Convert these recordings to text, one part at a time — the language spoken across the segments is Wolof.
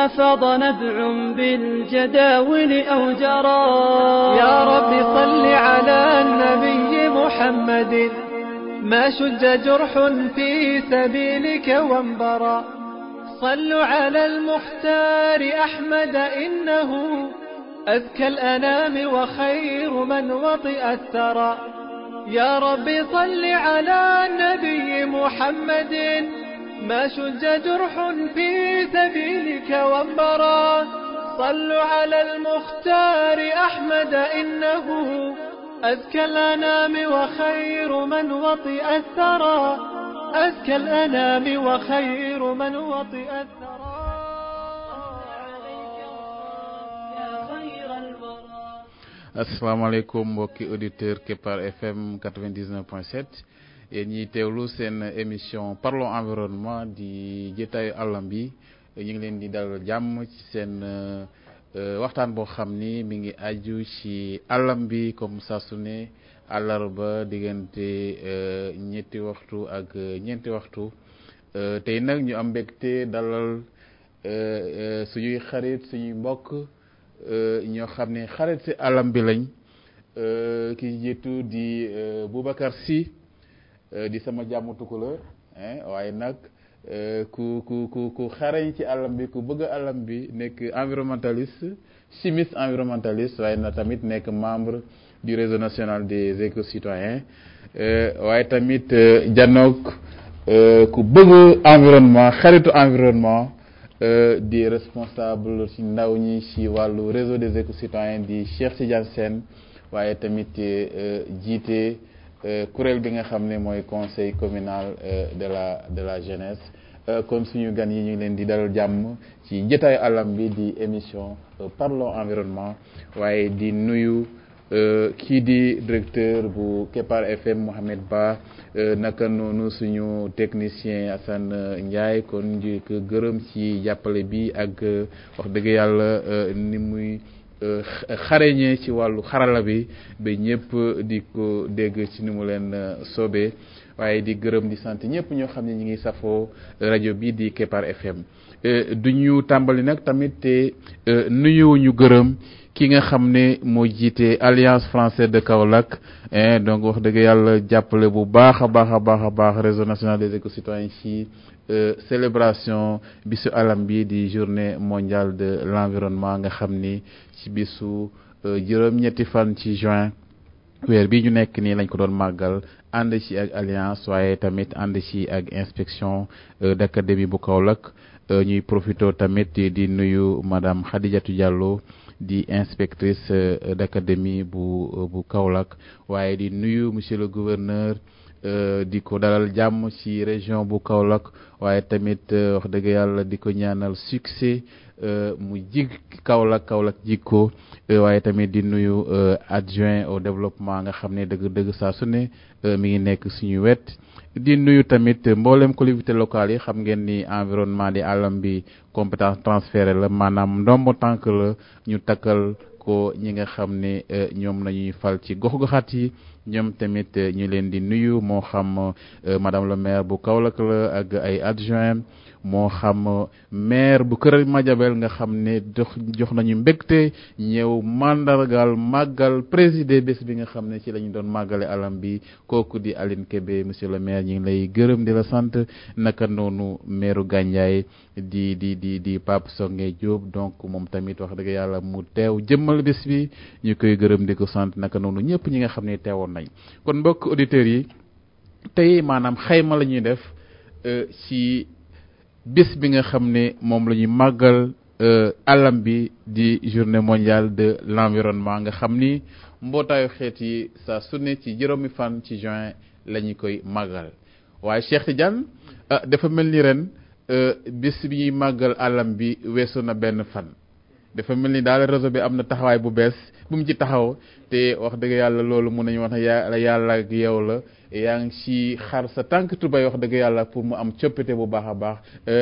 فاض نبع بالجداول أو جرى يا رب صل على النبي محمد ما شج جرح في سبيلك وانبرى صلوا على المختار أحمد إنه أذكى الأنام وخير من وطئ الثرى يا رب صل على النبي محمد ما شج جرح في سبيلك وانبرى صلوا على المختار أحمد إنه أذكى الأنام وخير من وطئ الثرى أذكى الأنام وخير من وطئ الثرى asalaamaaleykum mbokki auditeur Kepar FM 99.7 yéen ñiy teewlu seen émission parlons environnement di jotaayu àllam bi ñu ngi leen di dalal jàmm ci seen waxtaan boo xam ni mi ngi aju ci àllam bi comme saa su ne àllarba diggante ñetti waxtu ak ñeenti waxtu tey nag ñu am mbégte dalal suñuy xarit suñuy mbokk ñoo xam ne xarit si àllam bi lañ ki jiitu di Boubacar Sy di sama jàmm tukulóor waaye nag ku ku ku ku xarañ ci àllam bi ku bëgg àllam bi nekk environnementaliste chimiste environnementaliste waaye na tamit nekk membre du réseau national des éco-citoyens waaye tamit janook ku bëgg environnement xaritu environnement di responsable ci ndaw ñi ci wàllu réseau des éco-citoyens di Cheikh Tidiane Sène waaye tamit jiite kuréel bi nga xam ne mooy conseil communal de la de la jeunesse kon suñu gan yi ñu ngi leen di dalal jàmm ci jotaayu àllam bi di émission parlons environnement waaye di nuyu kii di directeur bu Kepar FM Mohamed Ba naka noonu suñu technicien Assane Ndiaye kon di ko gërëm ci jàppale bi ak wax dëgg yàlla ni muy xareñee ci wàllu xarala bi ba ñëpp di ko dégg ci ni mu leen soobee waaye di gërëm di sant ñëpp ñoo xam ne ñi ngi safoo rajo bi di Kepar FM du ñu tàmbali nag tamit te nuyuwuñu gërëm ki nga xam ne moo jiite alliance française de Kaolack donc wax dëgg yàlla jàppale bu baax a baax a baax a baax réseau national des éco-citoyens ci célébration bisu alam bi di journée mondiale de l'environnement nga xam ni ci bisu juróom-ñetti fan ci juin weer bi ñu nekk nii lañ ko doon màggal ànd ci ak alliance waaye tamit ànd ci ak inspection d'académie bu Kaolack ñuy profito tamit di nuyu madame Khadijatou Diallo di inspectrice d'académie bu bu Kaolack waaye di nuyu monsieur le gouverneur di ko dalal jàmm ci région bu Kaolack waaye tamit wax dëgg yàlla di ko ñaanal succès mu jig Kaolack Kaolack jig ko waaye tamit di nuyu adjoint au développement nga xam ne dëgg dëgg saa su ne mi ngi nekk suñu wet di nuyu tamit mboolem collectivité locale yi xam ngeen ni environnement di àllam bi compétence transférée la maanaam ndombo tànk la ñu takkal ko ñi nga xam ne ñoom nañuy fal ci gox-goxaat yi ñoom tamit ñu leen di nuyu moo xam madame le maire bu Kaolack la ak ay adjoint moo xam maire bu Kër Madiabel nga xam ne dox jox nañu mbégte ñëw mandargal màggal présider bés bi nga xam ne ci la ñu doon màggale alam bi kooku di Aline Kébé monsieur le maire ñu ngi lay gërëm di la sant naka noonu maire Gandiaye di di di di Pape Songe Diop donc moom tamit wax dëgg yàlla mu teew jëmmal bés bi ñu koy gërëm di ko sant naka noonu ñëpp ñi nga xam ne teewoon nañ kon mbokk auditeurs yi tey maanaam xayma la ñuy def ci bés bi nga xam ne moom la ñuy màggal alam bi di journée mondiale de l'environnement nga xam ni mbootaayu xeet yi saa su ne ci juróomi fan ci juin la ñu koy màggal waaye Cheikh Tidiane ah dafa mel ni ren bés bi ñuy màggal alam bi weesu na benn fan dafa mel ni daal réseau bi am na taxawaay bu bees bu mu ci taxaw te wax dëgg yàlla loolu mun nañu wax ne yàlla yàlla ak yow la yaa ngi ci xar sa tànk tubay wax dëgg yàlla pour mu am coppite bu baax a baax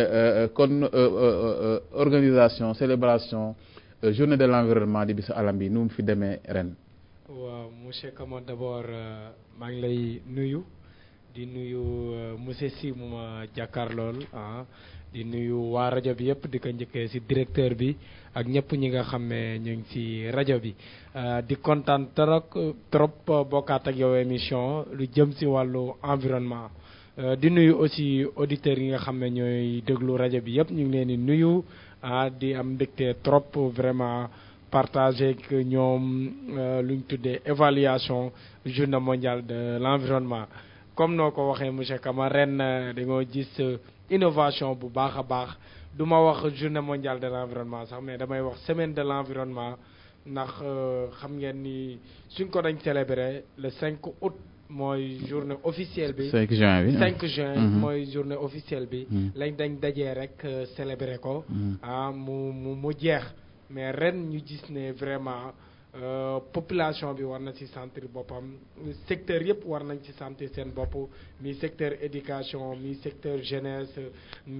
kon organisation célébration journée de l'environnement di bisu alam bi nu mu fi demee ren. waaw monsieur Kama d'abord maa ngi lay nuyu di nuyu monsieur Sy mu ma jàkkaarlool ah di nuyu waa rajo bi yëpp di ko njëkkee ci directeur bi ak ñëpp ñi nga xam ne ñu ngi ci rajo bi di kontaan trop trop bokkaat ak yow émission lu jëm ci wàllu environnement di nuyu aussi auditeurs yi nga xam ne ñooy déglu rajo bi yëpp ñu ngi leen di nuyu ah di am mbégte trop vraiment partager ak ñoom lu ñu tuddee évaluation journée mondiale de l'environnement comme noo ko waxee monsieur Kama ren dañoo gis innovation bu baax a baax du ma wax journée mondiale de l'environnement sax mais damay wax semaine de l'environnement ndax xam ngeen ni suñ ko dañ célébrer le 5 août mooy journée officielle bi 5 juin bi 5 juin mooy journée officielle bi lañ dañ dajee rek célébrer ko ah mu mu mu jeex mais ren ñu gis ne vraiment population bi war na ci sentir boppam secteur yëpp war nañ ci sentir seen bopp mi secteur éducation mi secteur jeunesse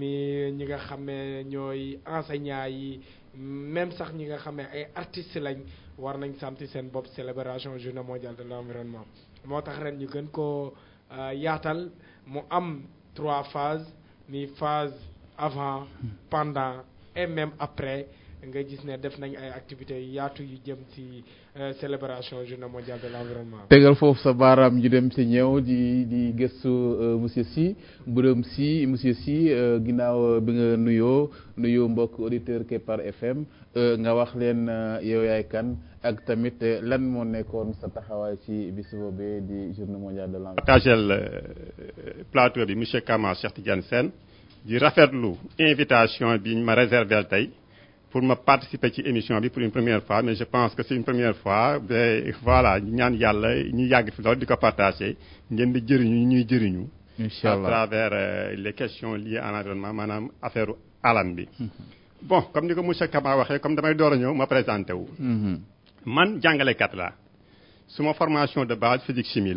mi ñi nga xam ne ñooy enseignants yi même sax ñi nga xam ne ay artistes lañ war nañ sentir seen bopp célébration journée mondiale de l'environnement moo tax ren ñu gën ko yaatal mu am trois phases mi phase avant pendant et même après nga gis ne def nañ ay activités yaatu yu jëm ci célébration journée mondiale de l'environnement. tegal foofu sa baaraam ñu dem ci ñëw di di gëstu monsieur Sy Birame Sy monsieur Sy ginnaaw bi nga nuyoo nuyoo mbokk auditeur Kepar FM nga wax leen yow yaay kan ak tamit lan moo nekkoon sa taxawaay ci bis boobee di journée mondiale de l'environnement. partagel plateau bi monsieur Kama Cheikh Tidiane Sène di rafetlu invitation bi ñu ma réserver tey. pour ma participer ci émission bi pour une première fois mais je pense que c'est une première fois mais voilà ñaan yàlla ñu yàgg fi loolu di ko partager ngeen di jëriñu ñuy jëriñu. incha allah à travers euh, les questions liées à l'environnement maanaam affaire alam bi. bon comme ni ko monsieur Kama waxee comme damay door a ñëw ma présenté wu. man jàngalekat la suma formation de base physique chimie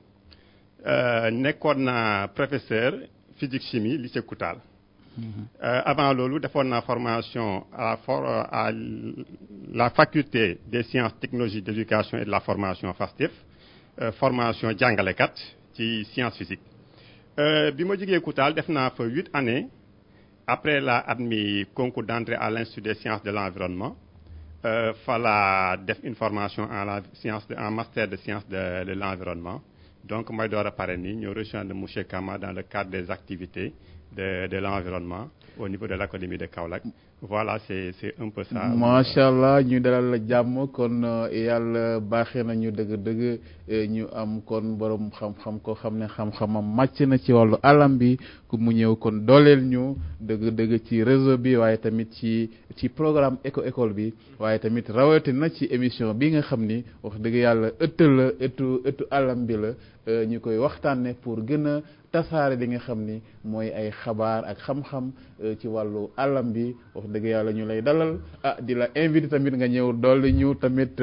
la nekkoon naa professeur physique chimie lycée Koutal. Euh, avant loolu defoon naa formation à la for à la faculté des sciences technologies d'éducation et de la formation FASTEF euh, formation jàngalekat ci science physique euh, bi ma jógee Koutal def naa fa huit années après la admis concours d'entrée à l'institut des sciences de l'environnement fa la def une formation en la science de, en master de sciences de, de l'environnement donc mooy door a pare nii ñoo rejoindre monsieur Kama dans le cadre des activités de de l'environnement au niveau de l'académie de Kaolack voilà c'est c'est un peu ça. macha allah ñu dalal la jàmm kon yàlla baaxee nañu dëgg-dëgg ñu am kon borom xam-xam koo xam ne xam-xamam màcc na ci wàllu alam bi ku mu ñëw kon dooleel ñu dëgg-dëgg ci réseau bi waaye tamit ci ci programme éco école bi waaye tamit rawatina ci émission bi nga xam ni wax dëgg yàlla ëtt la ëttu ëttu alam bi la ñu koy waxtaanee pour gën a tasaare li nga xam ni mooy ay xabaar ak xam-xam ci wàllu alam bi wax dëgg yàlla ñu lay dalal ah di la invité tamit nga ñëw dolli ñu tamit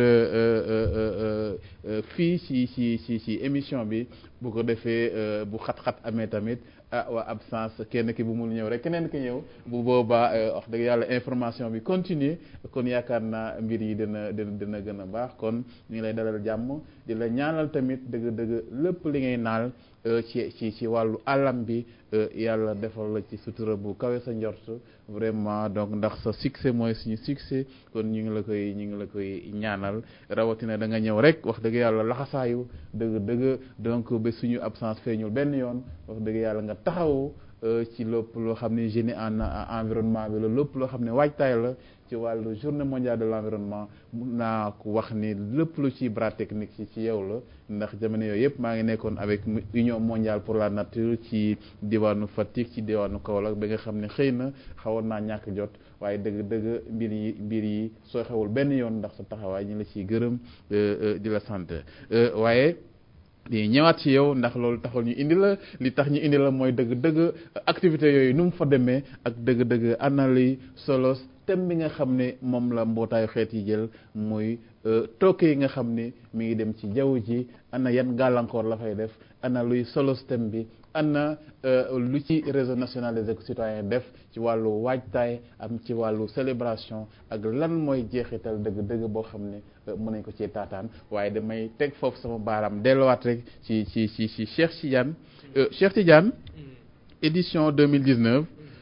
fii ci ci ci ci émission bi bu ko defee bu xat-xat amee tamit ah waa absence kenn ki bu mu ñëw rek keneen ki ñëw bu boobaa wax dëgg yàlla information bi continuer kon yaakaar naa mbir yi dina dina dina gën a baax kon ñu ngi lay dalal jàmm di la ñaanal tamit dëgg-dëgg lépp li ngay naal ci ci ci wàllu alam bi yàlla defal la ci sutura bu kawe sa njort vraiment donc ndax sa succès mooy suñu succès kon ñu ngi la koy ñu ngi la koy ñaanal rawatina da nga ñëw rek wax dëgg yàlla laxasaayu dëgg dëgg donc ba suñu absence feeñul benn yoon wax dëgg yàlla nga taxawu ci lépp loo xam ne génie en environnement bi la lépp loo xam ne waajtaay la ci wàllu journée mondiale de l'environnement mun naa ko wax ni lépp lu ci bras technique ci ci yow la ndax jamono yooyu yëpp maa ngi nekkoon avec union mondiale pour la nature ci diwaanu Fatick ci diwaanu Kaolack ba nga xam ne xëy na xawoon naa ñàkk jot waaye dëgg-dëgg mbir yi mbir yi soo xewul benn yoon ndax sa taxawaay ñu la ciy gërëm di la sant waaye di ñëwaat ci yow ndax loolu taxul ñu indi la li tax ñu indi la mooy dëgg-dëgg activités yooyu nu mu fa demee ak dëgg-dëgg ana luy solos thème bi nga xam ne moom la mbootaayu xeet yi jël muy tooke yi nga xam ne mi ngi dem ci jaww ji ana yan gàllankoor la fay def ana luy solos thème bi ana lu ci réseau national des éco-citoyens def ci wàllu waajtaay am ci wàllu célébration ak lan mooy jeexital dëgg-dëgg boo xam ne mën nañ ko ci taataan waaye damay teg foofu sama baaraam delluwaat rek ci ci ci ci Cheikh Tidiane Cheikh Tidiane édition 2019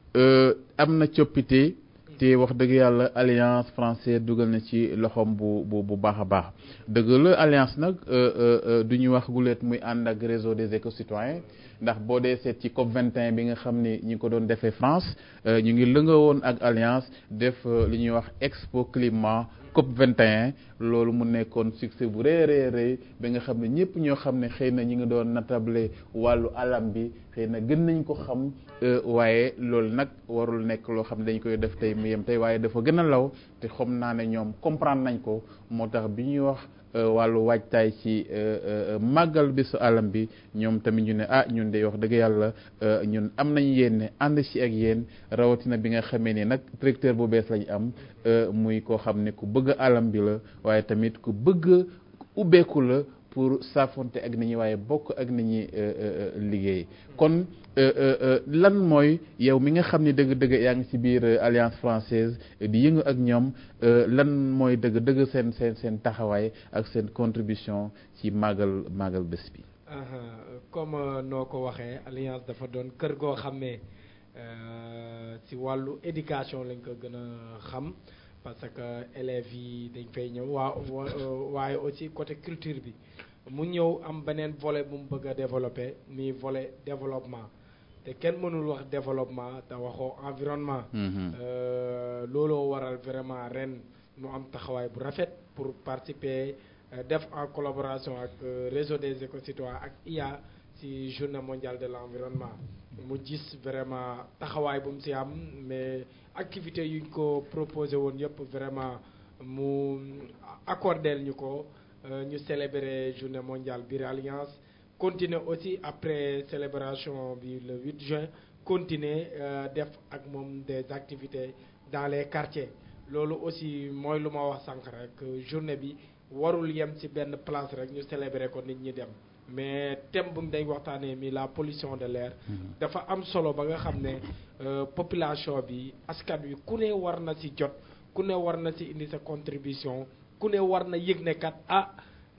am na coppite te wax dëgg yàlla alliance française dugal na ci loxoom bu bu bu baax a baax dëgg la alliance nag du ñu wax guleet muy ànd ak réseau des éco-citoyens ndax boo dee seet ci COP 21 bi nga xam ni ñi ko doon defee France ñu ngi lënga woon ak alliance def li ñuy wax expo climat COP 21 loolu mu nekkoon succès bu rëy rëy rëy bi nga xam ne ñëpp ñoo xam ne xëy na ñi ngi doon natable wàllu alam bi xëy na gën nañ ko xam waaye loolu nag warul nekk loo xam ne dañ koy def tey mu yem tey waaye dafa gën a law te xam naa ne ñoom comprendre nañ ko moo tax bi ñuy wax wàllu waajtaay ci màggal bésu alam bi ñoom tamit ñu ne ah ñun de wax dëgg yàlla ñun am nañ yéen ànd ci ak yéen rawatina bi nga xamee ni nag directeur bu bees lañ am muy koo xam ne ku bëgg alam bi la waaye tamit ku bëgg ubbeeku la pour saafonte ak nit ñi waaye bokk ak nit ñi liggéey kon lan mooy yow mi nga xam ni dëgg-dëgg yaa ngi ci biir alliance française di yëngu ak ñoom lan mooy dëgg-dëgg seen seen seen taxawaay ak seen contribution ci màggal màggal bés bi. comme noo ko waxee alliance dafa doon kër goo xam ne ci wàllu éducation lañ ko gën a xam. parce que élèves yi dañ fay ñëw waa waaye aussi côté culture bi mu ñëw am beneen volet bu mu bëgg a développer muy volet développement te kenn mënul wax développement te waxoo environnement looloo waral vraiment ren mu am taxawaay bu rafet pour participer def en collaboration ak réseau des éco-citoyens ak IA ci journée mondiale de l'environnement mu gis vraiment taxawaay bu mu ci am mais activité yuñ ko proposé woon yëpp vraiment mu accordeel ñu ko ñu célébrer journée mondiale biir alliance continuer aussi après célébration bi le 8 juin continuer def ak moom des activités dans les quartiers loolu aussi mooy lu ma wax sànq rek journée bi warul yem ci benn place rek ñu célébrer ko nit ñi dem mais thème bu dañ waxtaanee mi la pollution de l'air dafa am solo ba nga xam ne population bi askan wi ku ne war na ci jot ku ne war na ci indi sa contribution ku ne war na yëg ne kat ah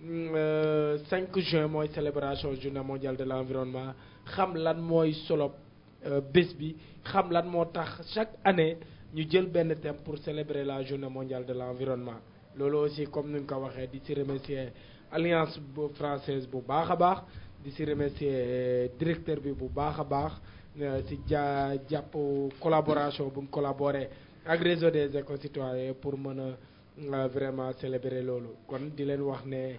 5 juin mooy célébration journée mondiale de l'environnement xam lan mooy solo bés bi xam lan moo tax chaque année ñu jël benn thème pour célébrer la journée mondiale de l'environnement loolu aussi comme ni nga ko waxee di ci remercier alliance bu française bu baax a baax di ci remercier directeur bi bu baax a baax ci ja jàpp collaboration bu mu collaboré ak réseau des éco-citoyens pour mën a vraiment célébrer loolu kon di leen wax ne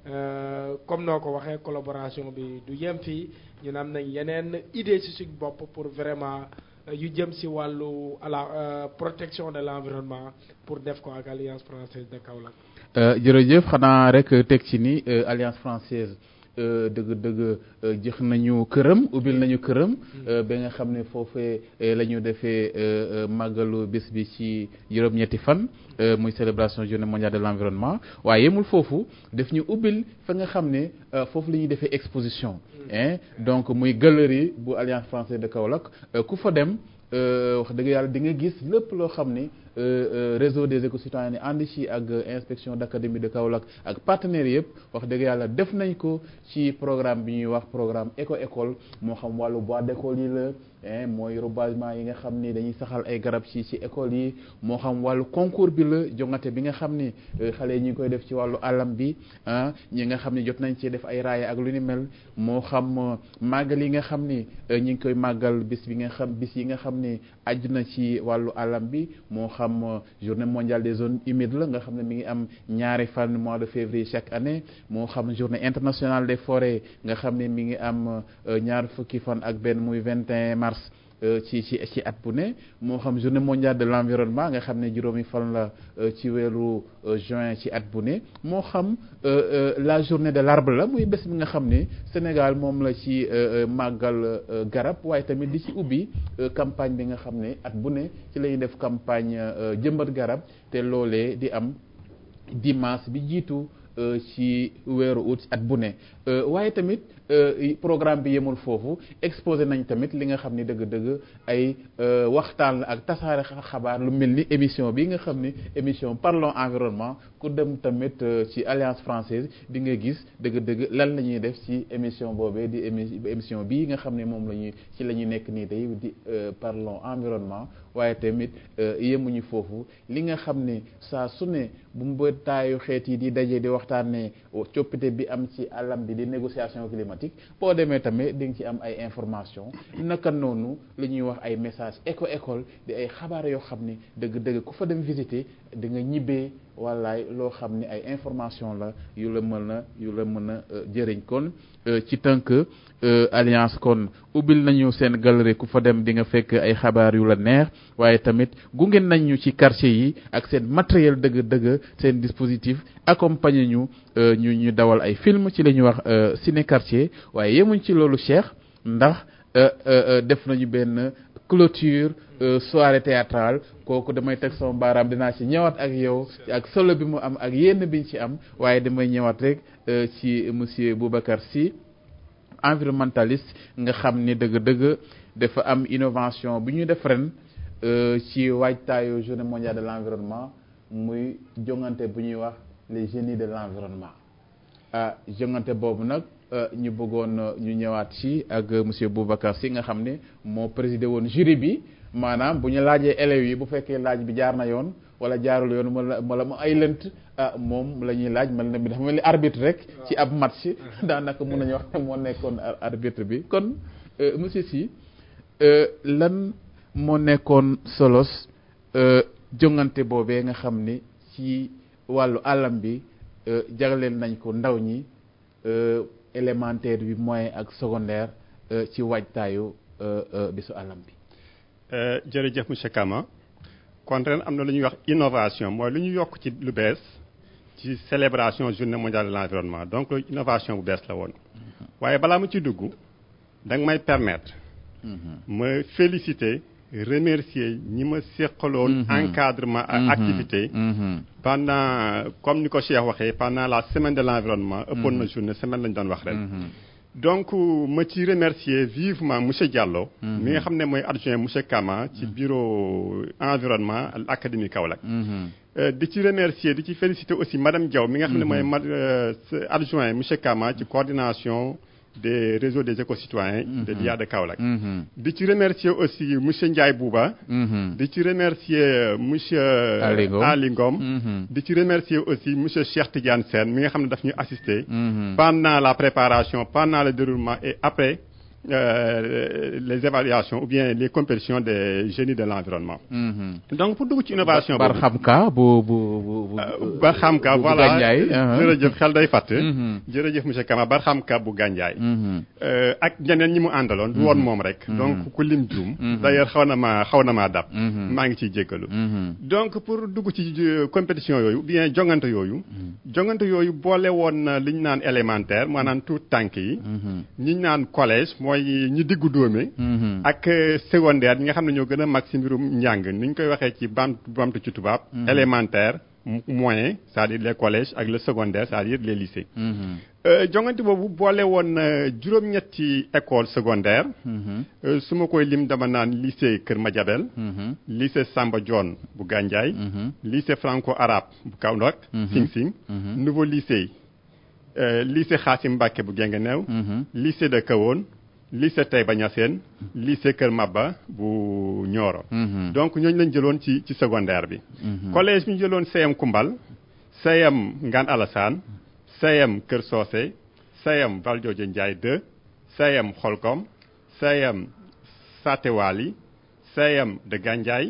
comme noo ko waxee collaboration bi du yem fii ñun am nañ yeneen idée ci suñ bopp pour vraiment yu jëm ci wàllu à la protection de l'environnement pour def ko ak alliance française de Kaolack. jërëjëf xanaa rek teg ci ni alliance française dëgg-dëgg jox nañu këram ubbil nañu këram. ba nga xam ne foofee la ñu defee màggalu bés bi ci juróom-ñetti fan. muy célébration journée mondiale de l'environnement waaye yemul foofu def ñu ubbil fa nga xam ne foofu la ñuy defee exposition. donc muy galerie bu alliance française de Kaolack ku fa dem. wax dëgg yàlla di nga gis lépp loo xam ni réseau des éco-citoyens ni ànd ci ak inspection d'académie de Kaolack ak partenaires yëpp wax dëgg yàlla def nañ ko ci programme bi ñuy wax programme éco école moo xam wàllu bois d'école yi la mooy reboisement yi nga xam ni dañuy saxal ay garab ci ci école yi moo xam wàllu concours bi la jongate bi nga xam ni xale yi ñu ngi koy def ci wàllu alam bi ah ñi nga xam ni jot nañ ci def ay raaya ak lu ni mel moo xam màggal yi nga xam ni ñu ngi koy màggal bis bi nga xam bis yi nga xam ni aju na ci wàllu alam bi moo xam journée mondiale des zones humides la nga xam ne mi ngi am ñaari fan mois de février chaque année moo xam journée internationale des forêts nga xam ne mi ngi am ñaar fukki fan ak benn muy 21 mars ci ci ci at bu ne moo xam journée mondiale de l'environnement nga xam ne juróomi fan la ci weeru juin ci at bu ne moo xam la journée de l'arbre la muy bés bi nga xam ne Sénégal moom la ci màggal garab waaye tamit di ci ubbi campagne bi nga xam ne at bu ne ci la ñuy def campagne jëmbat garab te loolee di am dimanche bi jiitu ci weeru août at bu ne waaye tamit programme bi yemul foofu exposé nañ tamit li nga xam ni dëgg-dëgg ay waxtaan la ak tasaare xabaar lu mel ni émission bi nga xam ni émission parlons environnement ku dem tamit ci alliance française di nga gis dëgg-dëgg lan la ñuy def ci émission boobee di émission bii nga xam ne moom la ñuy ci la ñuy nekk nii tey di parlons environnement waaye tamit yemuñu foofu li nga xam ne saa su ne bu mbootaayu xeet yi di daje di waxtaanee coppite bi am ci alam bi di négociation climatique boo demee tamit di nga ci am ay information naka noonu li ñuy wax ay message éco école di ay xabaar yoo xam ne dëgg-dëgg ku fa dem visiter di nga ñibbee wallaay loo xam ne ay information la yu la mën a yu la mën a jëriñ kon ci tënk alliance kon ubbil nañu seen galerie ku fa dem di nga fekk ay xabaar yu la neex waaye tamit gunge nañ ñu ci quartier yi ak seen matériel dëgg-dëgg seen dispositif accompagner ñu ñu ñu dawal ay film ci la ñuy wax ciné quartier waaye yemuñ ci loolu Cheikh ndax def nañu benn clôture soirée théâtrale kooku damay teg sama baaraam dinaa ci ñëwaat ak yow ak solo bi mu am ak yenn biñ ci am waaye damay ñëwaat rek ci monsieur Boubacar Sy environnementaliste nga xam ni dëgg-dëgg dafa am innovation bu ñu def ren ci waajtaayu journée mondiale de l'environnement muy jongante bu ñuy wax les génies de l'environnement ah jongante boobu nag ñu bëggoon ñu ñëwaat ci ak monsieur Boubacar Sy nga xam ne moo présidé woon jury bi maanaam bu ñu laajee élèves yi bu fekkee laaj bi jaar na yoon wala jaarul yoon wala wala mu ay lënt ah moom la ñuy laaj mel na bi dafa mel ni arbitre rek ci ab match daanaka mun nañu wax ne moo nekkoon arbitre bi kon monsieur Sy lan moo nekkoon solos jongante boobee nga xam ni ci wàllu àllam bi jagleel nañ ko ndaw ñi élémentaire bi moyen ak secondaire ci waajtaayu bisu àllam bi jërëjëf monsieur Kama kon ren am na lu ñuy wax innovation mooy lu ñu yokk ci lu bees ci célébration journée mondiale de l'environnement donc innovation bu bees la woon waaye balaa ma ci dugg da nga may permettre ma féliciter remercier ñi ma séqaloon encadrement ak activité pendant comme ni ko Cheikh waxee pendant la semaine de l'environnement ëppoon na journée semaine lañu doon wax ren donc ma ci remercier vivement monsieur Diallo mi nga xam ne mooy adjoint monsieur Kama ci bureau environnement académie Kaolack di ci remercier di ci féliciter aussi madame Diaw mi nga xam ne mooy ma adjoint monsieur Kama ci coordination des réseaux des éco-citoyens de l'IA de Kaolack di ci remercier aussi monsieur Ndiaye Bouba di ci remercier monsieur Ali Ngom di ci remercier aussi monsieur Cheikh Tidiane Sène mi nga xam ne daf ñu assister pendant la préparation pendant le déroulement et après euh, les évaluations ou bien les compétitions des génies de l'environnement donc pour dugg ci innovation bar xam ka bu bu bu bar xam ka voilà jërëjëf xel day fàtt jërëjëf monsieur Kama bar xam ka bu gànjaay ak ñeneen ñi mu àndaloon du woon moom rek donc ku lim juum d'ailleurs xaw na maa xaw na maa dab maa ngi ciy jéggalu donc pour dugg ci compétition yooyu bien jongante yooyu jongante yooyu boole woon na li ñu naan élémentaire maanaam tout tànk yi ñi ñu naan collège mooy ñi diggu dóome ak secondaire ñi nga xam ne ñoo gën a mag si mbirum njàng ni ñu koy waxee ci bam bamtu ci tubaab élémentaire moyen c'est-à-dire les collèges ak le secondaire c'est-à-dire les lycées jongante boobu boole woon juróom-ñetti école secondaire su ma koy lim dama naan lycée Kër Madiabel lycée Samba Dione bu Gandiaye lycée franco-arabe bu Kaolack Sing Sing nouveau lycée lycée Khassim Mbacké bu Guinguinéo lycée de Kahone lycée Taïba Niassène lycée Kër Maba bu Nioro donc ñooñu lañ jëloon ci ci secondaire bi collège bi ñu jëloon CM Koumbal CM Ngane Alassane CM Kër Socé CM Valdiodio Ndiaye 2 CM Xolkom CM Satewali CM de Gandiaye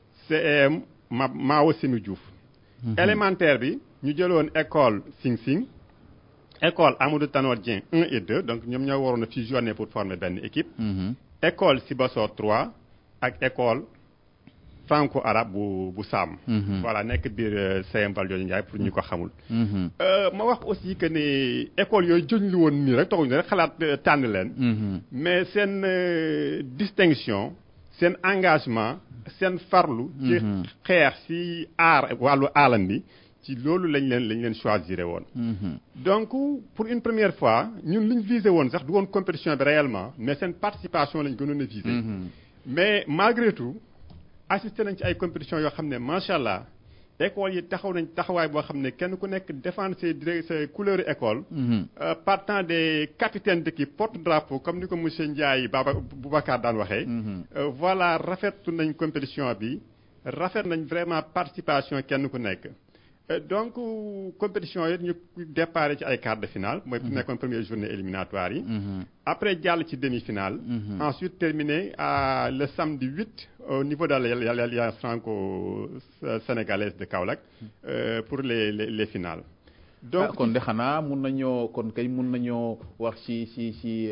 CM Ma Mao Simi Diouf élémentaire bi ñu jëloon école Sing Sing école Amadou Tanor Dieng 1 et 2 donc ñoom ñoo waroon a fusionner pour former benn équipe école Sibassor 3 ak école franco arabe bu bu Sam voilà nekk biir CM Valdiodio Ndiaye pour ñu ko xamul ma wax aussi que ne école yooyu jëñ lu woon nii rek taxuñu rek xalaat tànn leen mais seen distinction seen engagement seen farlu ci xeex ci aar wàllu aalam bi ci loolu lañ leen lañ leen choisir woon. donc pour une première fois ñun li ñu visé woon sax du woon compétition bi réellement mais seen participation lañ gënoon a visé. mais malgré tout assisté nañ ci ay compétitions yoo xam ne macha allah école yi taxaw nañ taxawaay boo xam ne kenn ku nekk défendre ses dire ses couleurs école. partant des capitaines d'équipe porte-drapeau comme ni ko monsieur Ndiaye Baba Boubacar daan waxee. voilà rafetlu nañ compétition bi rafet nañ vraiment participation kenn ku nekk. donc compétition yi ñu départ ci ay quart de finale mooy nekkoon première journée éliminatoire yi après jàll ci demi-finale ensuite terminé à le samedi 8 au niveau de l'alliance franco-sénégalaise de Kaolack pour les les les finales donc kon de xanaa mun nañoo kon kay mun nañoo wax ci ci ci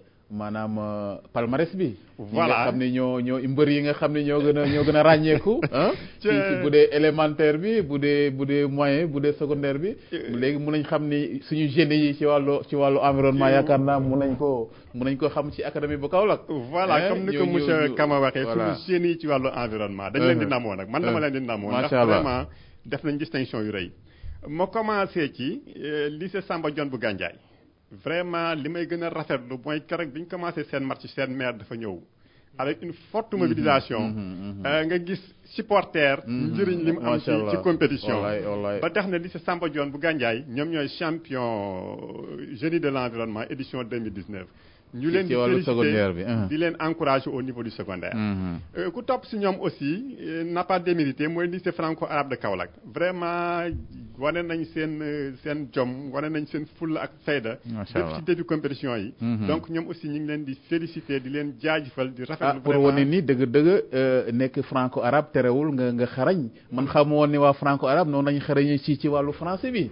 maanaam palmarès bi. voilà nga xam ne ñoo ñoo mbër yi nga xam ne ñoo gën a ñoo gën a ràññeeku. ci ci bu dee élémentaire bi bu dee bu dee moyen bu dee secondaire bi. léegi mun nañ xam ni suñu génie yi ci wàllu ci wàllu environnement yaakaar naa mun nañ ko mun nañ ko xam ci académie bu Kaolack. voilà comme ni ko monsieur Kama waxee suñu génie yi ci wàllu environnement. dañ leen di namoo nag man dama leen di namoo. ndax vraiment def nañ distinction yu rëy. ma commencé ci lycée Samba Dione bu Gandiaye. vraiment li may gën a rafetlu mooy keroog bi ñu commencé seen match seen maire dafa ñëw avec une forte mobilisation nga gis supporter njëriñ li mu am ci ci compétition ba tax na lycée Samba Dione bu Gandiaye ñoom ñooy champion génie de l'environnement édition 2019 ñu leen di féliciter di leen encourager au niveau du secondaire ku topp si ñoom aussi n'a pas démérité mooy lycée franco-arabe de Kaolack vraiment wane nañ seen seen jom wane nañ seen fulla ak fayda def ci début compétition yi donc ñoom aussi ñu ngi leen di féliciter di leen jaajëfal di rafetlu pour wane ni dëgg dëgg nekk franco-arabe terewul nga nga xarañ man xamoon ni waa franco-arabe noonu nañ xarañee ci ci wàllu français bi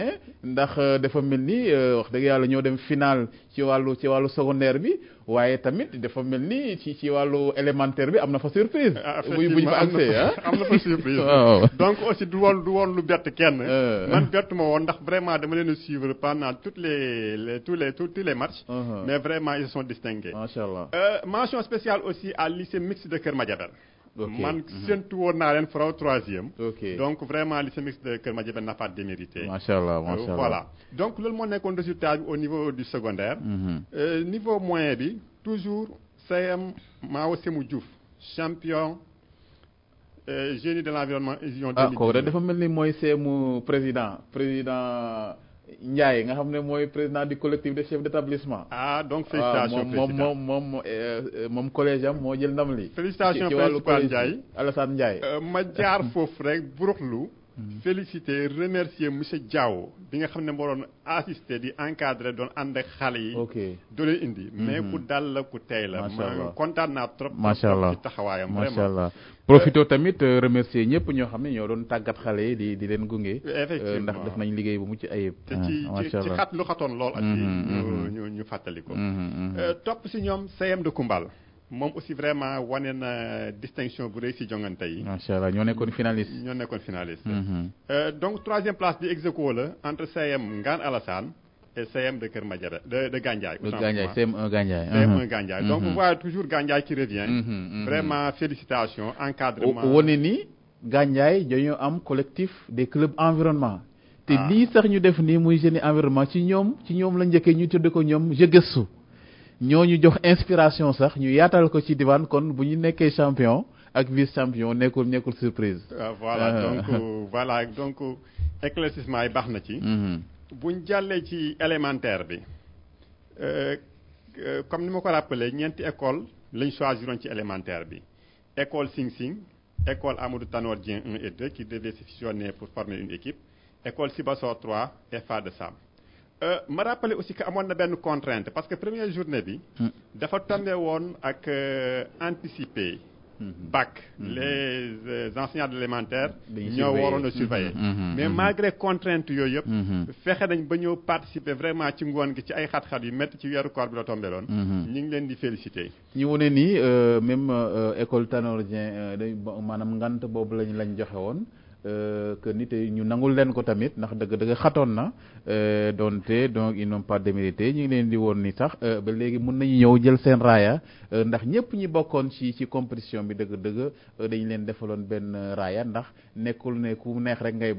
ndax dafa mel ni wax dëgg yàlla ñoo dem final ci wàllu ci wàllu secondaire bi waaye tamit dafa mel ni ci ci wàllu élémentaire bi am na fa surprise. bu bu ñu fa accès ah am na fa surprise. donc aussi du woon du woon lu bett kenn. man bett ma woon ndax vraiment dama leen a suivre pendant toutes les les tous les tous les matchs. mais vraiment ils se sont distingués. macha allah mention spéciale aussi à lycée mixte de Kër Madiabel. man séntu woon naa leen faraw troisième. donc vraiment lycée mixte de Kër Madiabel n'a pas démérité. macha allah macha allah voilà donc loolu moo nekkoon résultat bi au niveau du secondaire. niveau moyen bi toujours CM Mao Semou Diouf champion génie de l'environnement édition 2019. ah kooku de dafa mel ni mooy CM président président. Ndiaye nga xam ne mooy président du collectif des chefs d'établissement. ah donc félicitations moom moom moom moom collège am moo jël ndam li. félicitations principal Ndiaye Alassane Ndiaye. ma jaar foofu rek buruxlu féliciter remercier monsieur Diaw bi nga xam ne moo doon assister di encadrer doon ànd ak xale yi. ok doo leen indi. mais ku dal la ku tey la. macha allah kontaan naa trop. macha allah ci taxawaayam macha allah. profito tamit remercier ñëpp ñoo xam ne ñoo doon tàggat xale yi di di leen gunge. effectivement ndax def nañ liggéey bu mucc ayib. te ci ci ci xat lu xatoon lool. ak ñu ñu ñu fàttali ko. topp si ñoom CM de Koumbal. moom aussi vraiment wane na distinction bu rëy si jongante yi. macha allah ñoo nekkoon finaliste. ñoo nekkoon finaliste. donc troisième place bi ex aequo la entre CM Ngane Alassane et CM de Kër Madiabel de de Gandiaye. de Gandiaye CM1 Gandiaye. CM1 Gandiaye donc vous voyez toujours Gandiaye qui revient. vraiment félicitations encadrement. wane ni Gandiaye dañoo am collectif des clubs environnement. te lii sax ñu def nii muy génie environnement ci ñoom ci ñoom la njëkkee ñu tudd ko ñoom je gëstu. ñoo ñu jox inspiration sax ñu yaatal ko ci diwaan kon bu ñu nekkee champion ak vice champion nekkul nekkul surprise. voilà donc voilà donc éclaircissement yi baax na ci. bu ñu jàllee ci élémentaire bi comme ni ma ko rappelé ñeenti école lañ choisiroon ci élémentaire bi école Sing Sing école Amadou Tanor Dieng 1 et 2 qui devait se fusionner pour former une équipe école Sibassor 3 et Fa de Sam. ma rappelé aussi que amoon na benn contrainte parce que première journée bi. dafa tombé woon ak anticipé. bac les enseignants de l'élémentaire ñoo waroon a surveiller. mais malgré contrainte yooyu yëpp. fexe nañ ba ñëw participer vraiment ci ngoon gi ci ay xat-xat yu métti ci weeru koor bi la tombé loon. ñu ngi leen di féliciter. ñu wane nii même école Tanor Dieng maanaam ngant boobu lañ lañ joxe woon. que nit ñu nangul leen ko tamit ndax dëgg dëgg xatoon na donte donc ils n'ont pas démérité ñu ngi leen di woon ni sax ba léegi mun nañu ñëw jël seen raaya ndax ñëpp ñi bokkoon ci ci compétition bi dëgg dëgg dañu leen defaloon benn raaya ndax nekkul ne ku neex rek ngay bokk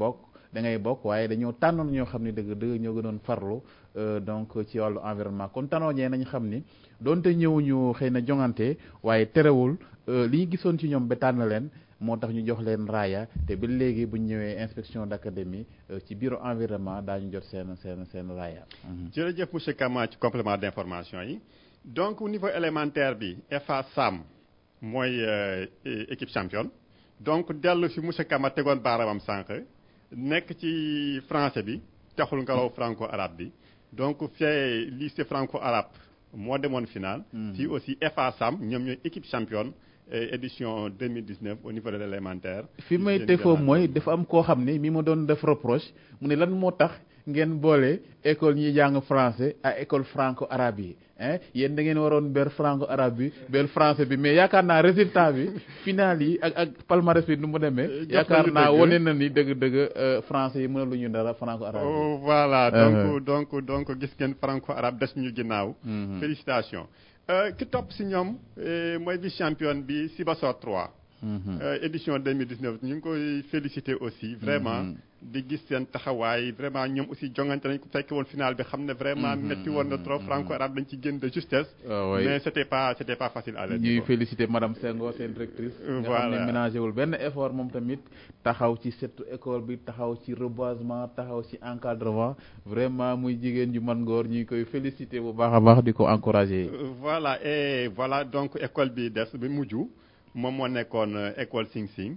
da ngay bokk waaye dañoo tànnoon ñoo xam ne dëgg dëgg ñoo gënoon farlu donc ci wàllu environnement kon tanoojee nañ xam ni donte ñëwuñu xëy na jongante waaye terewul li ñu gisoon ci ñoom ba tànn leen moo tax ñu jox leen raaya te ba léegi bu ñu ñëwee inspection d'académie ci bureau environnement daañu jot seen seen seen raaya. jërëjëf monsieur Kama ci complément d'information yi donc au niveau élémentaire bi FA Sam mooy équipe championne donc dellu fi monsieur Kama tegoon baaramam sànq nekk ci français bi taxul nga raw franco arabe bi donc fee lycée franco arabe moo demoon final. fii aussi FA Sam ñoom ñooy équipe championne. édition 2019 au niveau de l'élémentaire fi may defoo mooy dafa am koo xam ne mi ma doon def reproche mu ne lan moo tax ngeen boole école ñuy jàng français ak école franco arabe yi hein yéen da ngeen waroon ber franco arabe bi ber français bi mais yaakaar naa résultat bi final yi ak ak palmarès bi nu mu demee yaakaar naa wane na ni dëgg-dëgg français yi mën a lu ñu dara franco arabe yi voilà donc donc donc gis ngeen franco arabe des ñu ginnaaw félicitations ki topp si ñoom mooy vice championne bi Sibassor 3. édition 2019 ñu ngi koy féliciter aussi vraiment di gis seen taxawaay vraiment ñoom aussi jongante nañ ko fekke woon final bi xam ne vraiment métti woon na trop franco arabe dañ ci génn de justesse mais c'était pas c'était pas facile à l'aise ñuy féliciter madame Senghor seen directrice nga xam ne ménagé wul benn effort moom tamit taxaw ci setu école bi taxaw ci reboisement taxaw ci encadrement vraiment muy jigéen ju man ngoor ñu ngi koy féliciter bu baax a baax di ko encourager voilà et voilà donc école bi des bi mujj moom moo nekkoon école Sing Sing.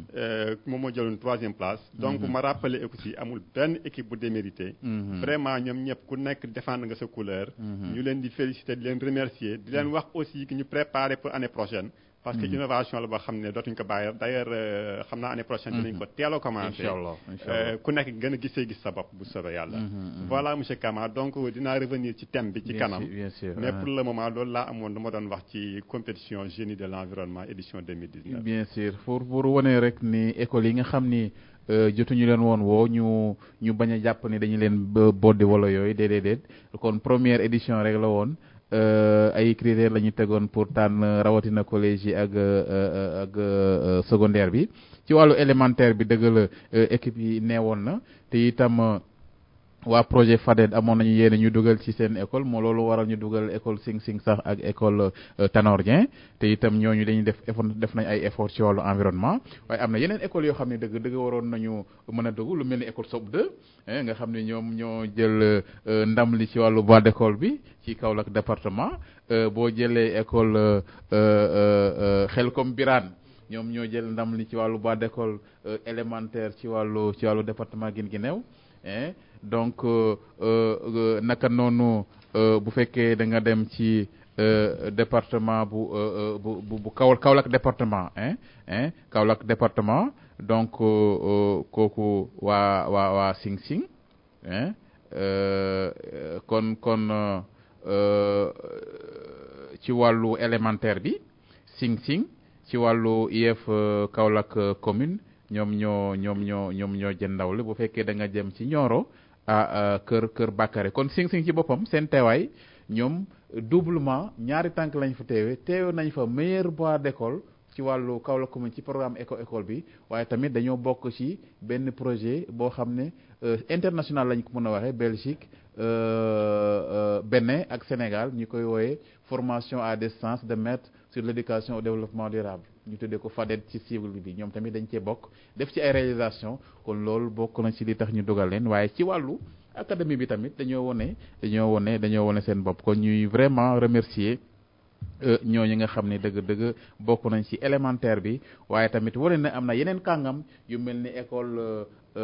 moom moo jëloon troisième place. donc ma rappelé aussi amul benn équipe bu démérité. vraiment ñoom ñëpp ku nekk défendre nga sa couleur. ñu leen di féliciter di leen remercier di leen wax aussi que ñu préparer pour année prochaine. parce que innovation la boo xam ne dootuñu ko bàyyi d'ailleurs xam naa année prochaine dinañ ko teel a commencer. inchallah ku nekk gën a gisee gis sa bopp bu soobee yàlla. voilà monsieur Kama donc dinaa revenir ci thème bi ci kanam. bien sûr mais pour le moment loolu laa amoon dama doon wax ci compétition génie de l'environnement édition 2019. bien sûr pour pour wane rek ni école yi nga xam ni jotuñu leen woon woo ñu ñu bañ a jàpp ni dañu leen boddi wala yooyu déedéet kon première édition rek la woon. ay critères la ñu tegoon pour tànn rawatina collège yi ak ak secondaire bi ci wàllu élémentaire bi dëgg la équipe yi neewoon na te itam waa projet FADED amoon nañu yéene ñu dugal ci seen école moo loolu waral ñu dugal école Sing Sing sax ak école Tanor Dieng te itam ñooñu dañuy def effort def nañ ay effort ci wàllu environnement waaye am na yeneen école yoo xam ne dëgg dëgg waroon nañu mën a dugg lu mel ni école SOP 2 nga xam ne ñoom ñoo jël ndam li ci wàllu bois d'école bi ci Kaolack département boo jëlee école Xelkom Birane ñoom ñoo jël ndam li ci wàllu bois d'école élémentaire ci wàllu ci wàllu département Guinguinéo donc naka noonu bu fekkee da nga dem ci département bu bu bu bu Kaolack département hein Kaolack département donc kooku waa waa waa Sing Sing hein kon kon ci wàllu élémentaire bi Sing Sing ci wàllu IEF Kaolack commune ñoom ñoo ñoom ñoo ñoom ñoo jën ndaw la bu fekkee da nga jëm ci Nioro ah kër kër Bakary kon Sing Sing ci boppam seen teewaay ñoom doublement ñaari tànk lañ fa teewe teewe nañ fa meilleur bois d'école ci wàllu Kaolack commune ci programme éco école bi waaye tamit dañoo bokk ci benn projet boo xam ne international lañ ko mën a waxee Belgique Bénin ak Sénégal ñu koy wooyee formation à distance de maître sur l'éducation au développement durable ñu tuddee ko FADED ci cible bi ñoom tamit dañ cee bokk def ci ay réalisation kon loolu bokk na ci li tax ñu dugal leen waaye ci wàllu académie bi tamit dañoo wone dañoo wone dañoo wone seen bopp kon ñuy vraiment remercier ñooñu nga xam ne dëgg-dëgg bokk nañ ci élémentaire bi waaye tamit wane na am na yeneen kàngam yu mel ni école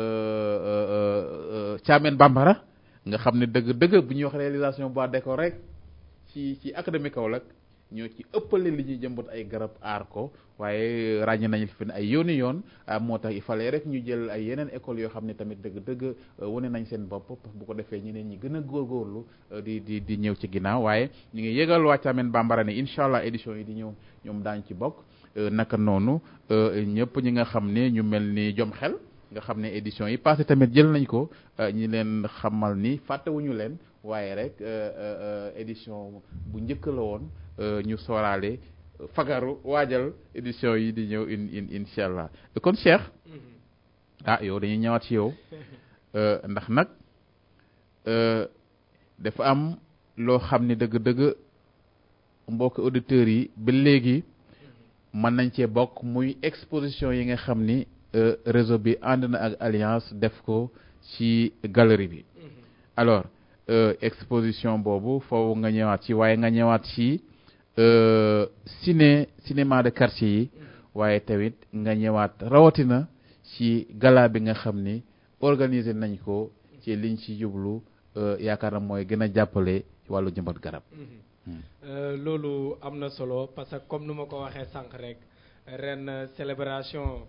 Thiamène Bambara nga xam ne dëgg-dëgg bu ñuy wax réalisation bois d'école rek ci ci académie Kaolack ñoo ci ëppale li ñuy jëmbat ay garab aar ko waaye ràññe nañu fi ay yooni yoon moo tax il fallait rek ñu jël ay yeneen écoles yoo xam ne tamit dëgg-dëgg wane nañ seen bopp bu ko defee ñeneen ñi gën a góorgóorlu di di di ñëw ci ginnaaw waaye ñu ngi yëgal waa Thiamène Bambara ne incha allah édition yi di ñëw ñoom daañu ci bokk naka noonu ñëpp ñi nga xam ne ñu mel ni jom xel nga xam ne édition yi passé tamit jël nañ ko ñi leen xamal ni fàttewuñu leen waaye rek édition bu njëkk la woon ñu sooraale fagaru waajal édition yi di ñëw in in incha allah kon Cheikh ah yow dañuy ñëwaat ci yow ndax nag dafa am loo xam ni dëgg-dëgg mbokk auditeurs yi ba léegi mën nañ cee bokk muy exposition yi nga xam ni réseau bi ànd na ak alliance def ko ci galerie bi alors exposition boobu foofu nga ñëwaat ci waaye nga ñëwaat ci ciné cinéma de quartier yi waaye tamit nga ñëwaat rawatina ci gala bi nga xam ni organiser nañ ko ci liñ ci jublu yaakaar na mooy gën a jàppale ci wàllu jëmbat garab. loolu am na solo parce que comme nu ma ko waxee sànq rek ren célébration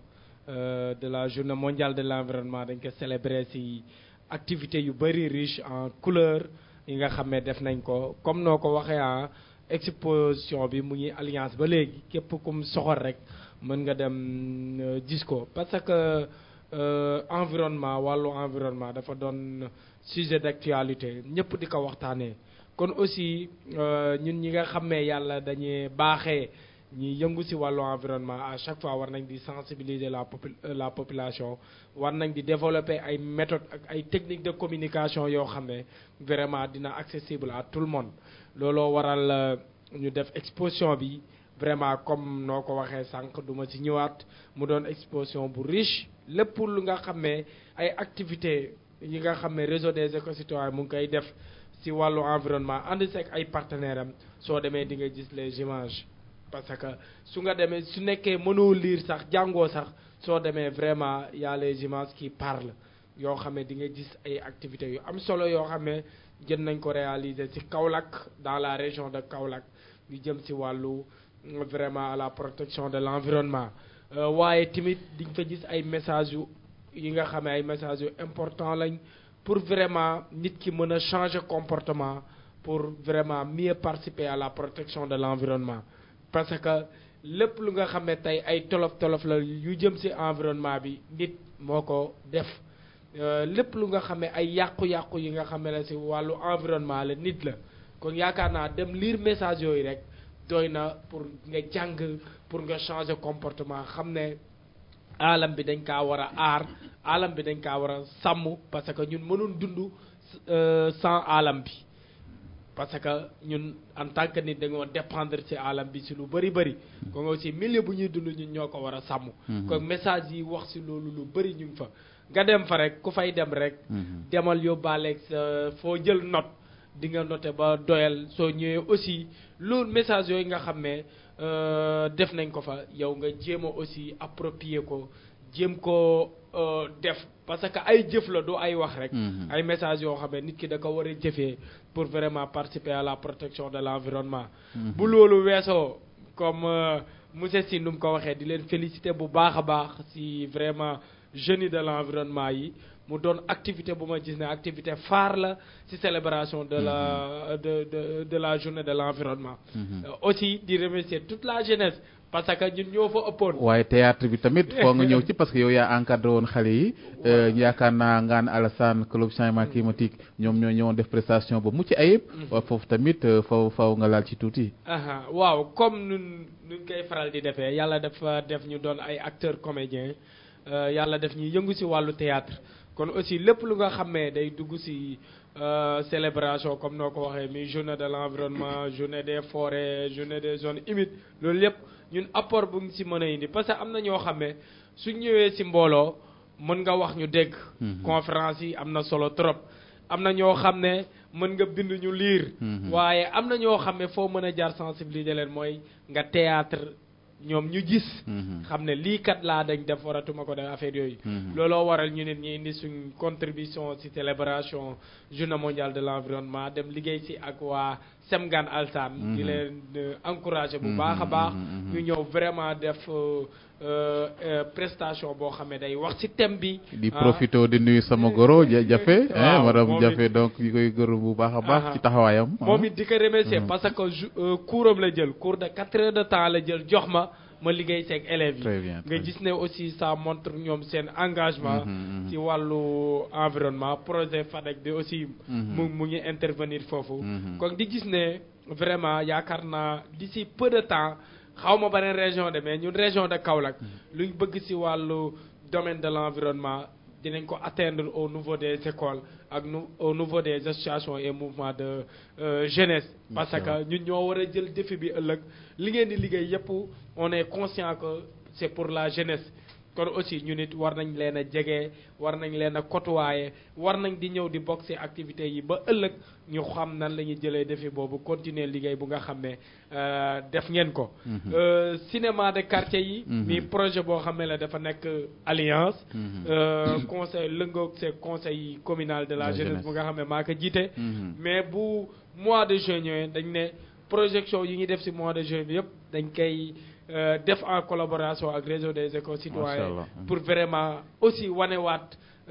de la journée mondiale de l'environnement dañ ko célébrer ci activités yu bari riche en couleur yi nga xam ne def nañ ko comme noo ko waxee ah exposition bi mu ngi alliance ba léegi képp kum soxor rek mën nga dem gis ko parce que environnement wàllu environnement dafa doon sujet d'actualité ñëpp di ko waxtaanee kon aussi ñun ñi nga xam ne yàlla dañuy baaxee ñi yëngu ci wàllu environnement à chaque fois war nañ di sensibiliser la la population war nañ di développer ay méthodes ak ay techniques de communication yoo xam ne vraiment dina accessible à tout le monde looloo waral ñu def exposition bi vraiment comme noo ko waxee sànq duma ci ñëwaat mu doon exposition bu riche lépp lu nga xam ne ay activités yi nga xam ne réseau des éco-citoyens mu ngi koy def ci wàllu environnement ànd seeg ay partenaires am soo demee di nga gis les images parce que su nga demee su nekkee mënoo lire sax jàngoo sax soo demee vraiment y a les images qui parlent yoo xam ne di nga gis ay activités yu am solo yoo xam ne jën nañ ko réaliser ci Kaolack dans la région de Kaolack yu jëm ci wàllu vraiment à la protection de l'environnement waaye tamit di nga fa gis ay messages yu yi nga xam ne ay messages yu important lañ pour vraiment nit ki mën a changer comportement pour vraiment mieux participer à la protection de l'environnement parce que lépp lu nga xam ne tey ay tolof tolof la yu jëm ci environnement bi nit moo ko def lépp lu nga xam ne ay yàqu-yàqu yi nga xam ne la ci wàllu environnement la nit la kon yaakaar naa dem lire message yooyu rek doy na pour nga jàng pour nga changer comportement xam ne alam bi dañ kaa war a aar alam bi dañ kaa war a sàmm parce que ñun mënul dund sans alam bi parce que ñun en tant que nit dañoo dépendre ci alam bi ci lu bari bari kon aussi milieu bu ñuy dund ñun ñoo ko war a sàmm kon message yi wax ci loolu lu bari ñu ngi fa nga dem fa rek ku fay dem rek demal yóbbaaleeg sa foo jël note di nga noté ba doyal soo ñëwee aussi loolu message yooyu nga xam ne def nañ ko fa yow nga jéem a aussi approprier ko jéem ko def parce que ay jëf la du ay wax rek ay message yoo xam ne nit ki da ko war a jëfee pour vraiment participer à la protection de l'environnement bu loolu weesoo comme monsieur Sy nu mu ko waxee di leen féliciter bu baax a baax ci vraiment jeunes yi de l'environnement yi mu doon activité bu ma gis ne activité phare la ci célébration de la de de de la journée de l'environnement aussi di remercier toute la jeunesse parce que ñun ñoo fa ëppoon waaye théâtre bi tamit foo nga ñëw ci parce que yow yaa encadré woon xale yi yaakaar naa ngaan Alassane club changement climatique ñoom ñoo ñëwoon def prestation ba mucc ayib waaye foofu tamit faw faw nga laal ci tuuti waaw comme nun nuñ koy faral di defee yàlla dafa def ñu doon ay acteurs comédiens yàlla def ñu yëngu ci wàllu théâtre kon aussi lépp lu nga xam ne day dugg ci célébration comme noo ko waxee mi journée de l'environnement journée des forêts journée des zones humides loolu lépp ñun apport bu ngi ci mën a indi parce que am na ñoo xam ne suñ ñëwee ci mbooloo mën nga wax ñu dégg conférence yi am na solo trop am na ñoo xam ne mën nga bind ñu lire waaye am na ñoo xam ne foo mën a jaar sensibiliser leen mooy nga théâtre ñoom ñu gis xam ne lii kat laa dañ def waratuma ko def affaire yooyu looloo waral ñu nit ñi indi suñ contribution ci célébration journée mondiale de l'environnement dem liggéey ci ak waa Semgan Alsan di leen encourager bu baax a baax ñu ñëw vraiment def prestation boo xam ne day wax ci thème bi di profité di nuyu sama goro jafe madame jafe donc ñu koy gërëm bu baax a baax ci taxawaayam moom it di ko remercier parce que cours la jël cours de quatre heures de temps la jël jox ma ma liggéey seeg élèves yi nga gis ne aussi ça montre ñoom seen engagement ci wàllu environnement projet FADEC bi aussi mu mu ngi intervenir foofu kon di gis ne vraiment yaakaar naa d'ici peu de temps xaw ma beneen région de mais ñun région de Kaolack luñ bëgg ci wàllu domaine de l'environnement dinañ ko atteindre au niveau des écoles ak nu au niveau des associations et mouvements de euh, jeunesse parce que ñun ñoo war a jël défi bi ëllëg li ngeen di liggéey yépp on est conscient que c'est pour la jeunesse kon aussi ñu nit war nañ leen a jege war nañ leen a côtoyer war nañ di ñëw di bokk ci activités yi ba ëllëg ñu xam nan la ñuy jëlee défi boobu continuer liggéey bu nga xam ne euh, def ngeen ko. Euh, cinéma de quartier yi. mi projet boo xam ne la dafa nekk alliance. euh, conseil lëngoog c'est conseil communal de la La jeunesse jeunesse. bu nga xam ne maa ko jiite. mais bu mois de juin ñëwee dañ ne projection yi ñuy def ci mois de juin bi yëpp dañ koy euh, def en collaboration ak réseau des écoles citoyennes Allah. pour vraiment aussi wanewaat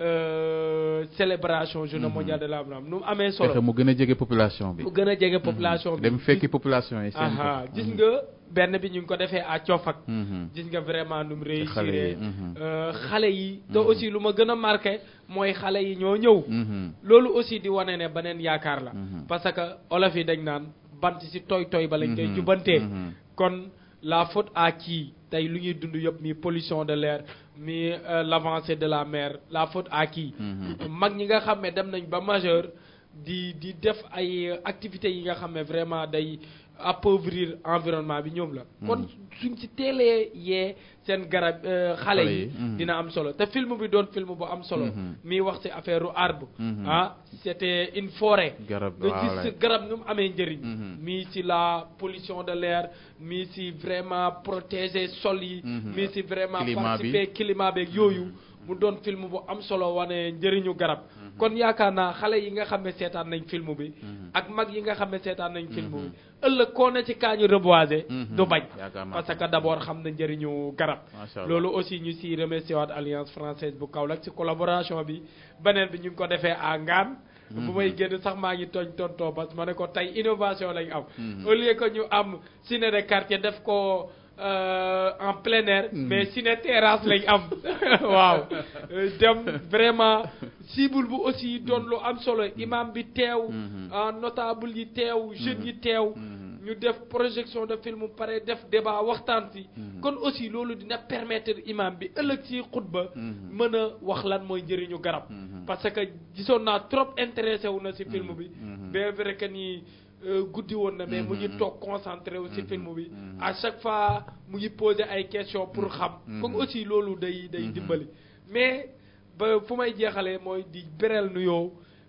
euh, célébration journée mondiale de l'environnement nu mu amee fexe solo mu gën a jege population bi mu gën a jege population bi dem fekki population yi seen aha ko. gis nga benn bi ñu ngi ko defee à Coofak Mhm. gis nga vraiment nu mu xale yi, réussir mhm. xale yi te aussi lu ma gën a marqué mooy xale yi ñoo ñëw Mhm. loolu aussi di wane ne beneen yaakaar la Mhm. parce que olof yi dañ naan bant ci tooy tooy ba lañ koy Mhm. jubantee Mhm. kon la faute à qui tey lu ñuy dund yëpp mi pollution de l'air mi euh, l'avancée de la mer la faute à qui Mhm. mag ñi nga xam ne dem nañ ba majeur di di def ay euh, activités yi nga xam ne vraiment day appauvrir environnement bi ñoom la kon suñ ci teelee yee seen garab euh, xale Xale yi yi, mhm. dina am solo te film bi doon film bu am solo Mhm. mi wax ci affaire u arbre Mhm. ah c'était une forêt Garab, nga voilà. gis garab nu mu amee njëriñ Mhm. mi ci la pollution de l'air mi ci vraiment protéger sol yi Mhm. mi ci vraiment Climat bi. participer climat beeg yooyu mu doon film bu am solo wane njëriñu garab kon yaakaar naa xale yi nga xam ne seetaan nañ film bi ak mag yi nga xam ne seetaan nañ film bi ëllëg koo ne ci kaañu reboiser Mhm. du bañ Yaakaar naa parce que d'abord xam na njëriñu garab Macha Allah. loolu aussi ñu si remercier waat alliance française bu Kaolack ci collaboration bi beneen bi ñu ngi ko defee à Ngaan bu may génn sax maa ngi tooñ tontoo parce que ma ne ko tey innovation lañ am au lieu que ñu am ciné de quartier def ko euh, en plein air mais ciné terrasse lañ am waaw Euh, dem vraiment cible bu aussi doon lu am solo imam bi teew ah, notable yi teew jeunes yi teew ñu def projection de film pare def débat waxtaan si kon aussi loolu dina permettre imam bi ëllëg ci xutba mën a wax lan mooy njëriñu garab parce que gisoon naa trop intéressé wu na ci film bi bien vrai que ni euh, guddi woon na mais mu ngi toog concentré wu ci film bi à chaque fois mu ngi poser ay questions pour xam comme aussi loolu day day dimbali mais ba fu may jeexalee mooy di bereel nuyoo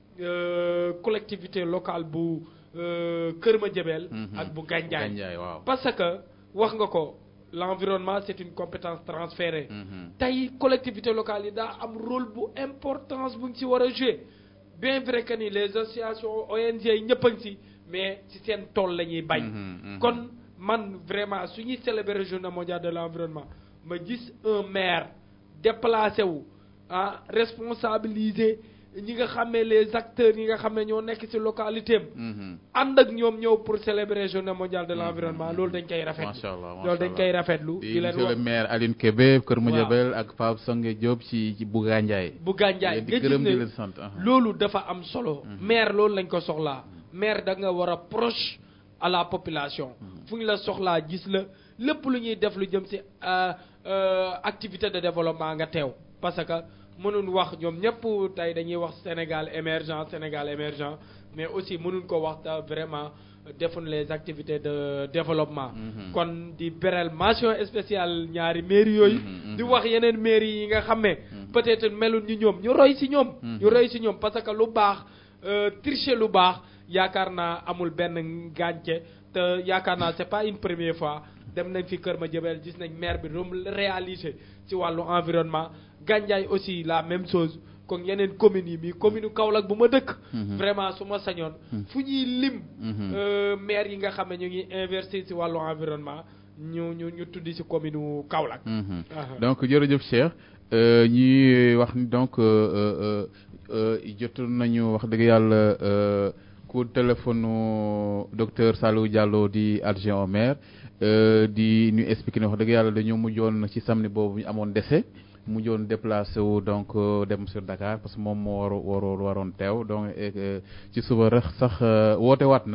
euh, collectivité locale bu euh, Kër Madiabel ak bu Gandiaye Gandiaye waaw. parce que wax nga ko l'environnement c'est une compétence transférée Mhm. tey collectivité locale yi daa am rôle bu importance bu ñu ci war a jouer bien vrai que ni les associations ONG yi ñëpp a ngi ci mais ci seen tool la ñuy bañ Mhm, mhm. kon man vraiment su ñuy célébrer journée mondiale de l'environnement ma gis un maire déplacé wu ah responsabiliser ñi nga xam ne les acteurs yi nga xam ne ñoo nekk ci localité am Mhm. ànd ak ñoom ñëw pour célébrer journée mondiale de l'environnement loolu dañ koy rafetlu Macha Allah, macha loolu dañ Allah. koy rafetlu di di leen monsieur le wax maire Aline Kébé Kër Madiabel ak Pape Sangue Diop ci ci bu Gandiaye. bu gànjaay di nga gis gërëm di ne leen sant. aha. loolu dafa am solo maire loolu lañ ko soxlaa maire da nga war a proche à la population fu ñu la soxlaa gis la lépp lu ñuy def lu jëm ci euh, euh, activité de développement nga teew parce que mënuñ wax ñoom ñëpp tey dañuy wax Sénégal émergent Sénégal émergent mais aussi mënuñ ko wax te vraiment defuñ les activités de développement kon di beral mention spéciale ñaari mairie yooyu di wax yeneen mairie yi nga xam ne peut-être melul ñu ñoom ñu roy ci ñoom ñu roy ci ñoom parce que lu baax euh, tricher lu baax yaakaar naa amul benn gànce te yaakaar naa c'est pas une première fois dem nañ fi Kër Madiabel gis nañ maire bi rom réalisé ci wàllu environnement Gandiaye aussi la même chose kon yeneen communes yi mi commune Kaolack bu ma dëkk vraiment su ma sañoon fu ñuy lim euh, maire yi nga xam ne ñu ngi investir ci wàllu environnement ñu ñu ñu tuddi ci commune Kaolack Mhm. Aha. donc jërëjëf Cheikh euh, ñuy wax ni donc euh, euh, euh, jotoon nañu wax dëgg yàlla euh, coup de téléphone docteur Salou Diallo di adjoint au maire euh, di ñu expliquer ne wax dëgg yàlla dañoo mujjoon ci samedi boobu ñu amoon décès mujjoon déplacé wu donc euh, dem sur Dakar parce que moom moo war waroon waroon teew donc et que ci suba rek sax euh, woote waat na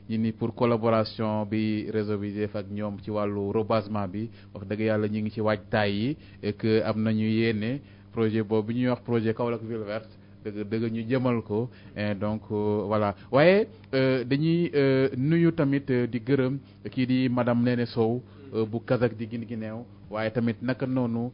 ñi ni pour collaboration bi réseau bi def ak ñoom ci wàllu rebasement bi wax dëgg yàlla ñu ngi ci waajtaay yi et que am nañu yéene projet boobu ñuy wax projet Kaolack ville verte dëgg dëgg ñu jëmal ko donc voilà waaye dañuy nuyu tamit di gërëm kii di madame Néné Sow bu Kazak di gin gi neew waaye tamit naka noonu